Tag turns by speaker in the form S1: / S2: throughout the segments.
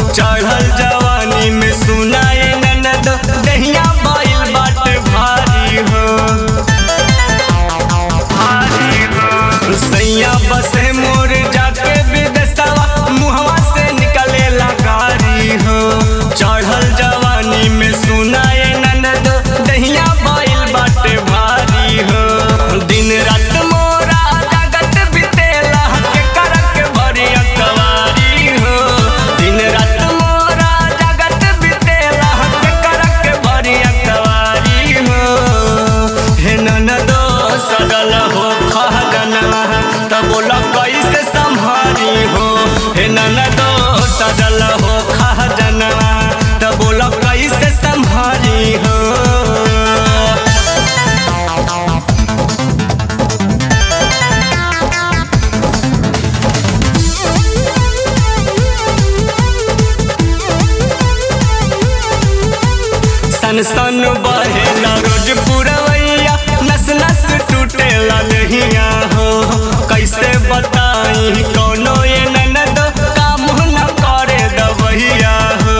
S1: चढ़ल जवानी में सुनाए ननद दहिया बाइल बाटे भारी हो भारी हो सैया बसे मोर जाके विदेशवा मुहवा से निकले गारी हो चढ़ल जवानी में सुनाए ननद दहिया बाइल बाटे भारी हो दिन रात मोरा जगत बितेला के करक भरी अकवारी हो दिन रात मोरा जगत बितेला के करक भरी अकवारी हो हे ननदो सगल हो खगनवा त बोला कैसे संभारी हो हे ननदो सजल हो खजनवा त बोला कैसे संभारी हो सन सन बहेला रोज पुरवैया नस नस टूटेला लहिया हो कैसे बताई कोनो ये ननद काम न करे दबहिया हो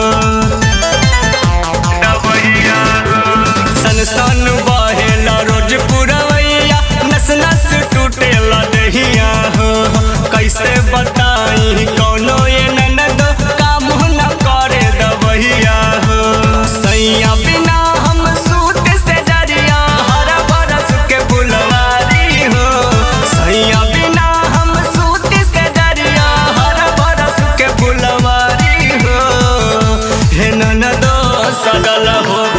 S1: दबहिया सन सन बहेला रोज पुरवैया नस नस टूटेला लहिया हो कैसे बताई कोनो ये ननद काम न करे दबहिया हो सैया बिना हम सूत से जरिया हर बरस के फुलवारी हो सैया बिना हम सूत से जरिया हर बरस के फुलवारी हो हे ननदो सगल हो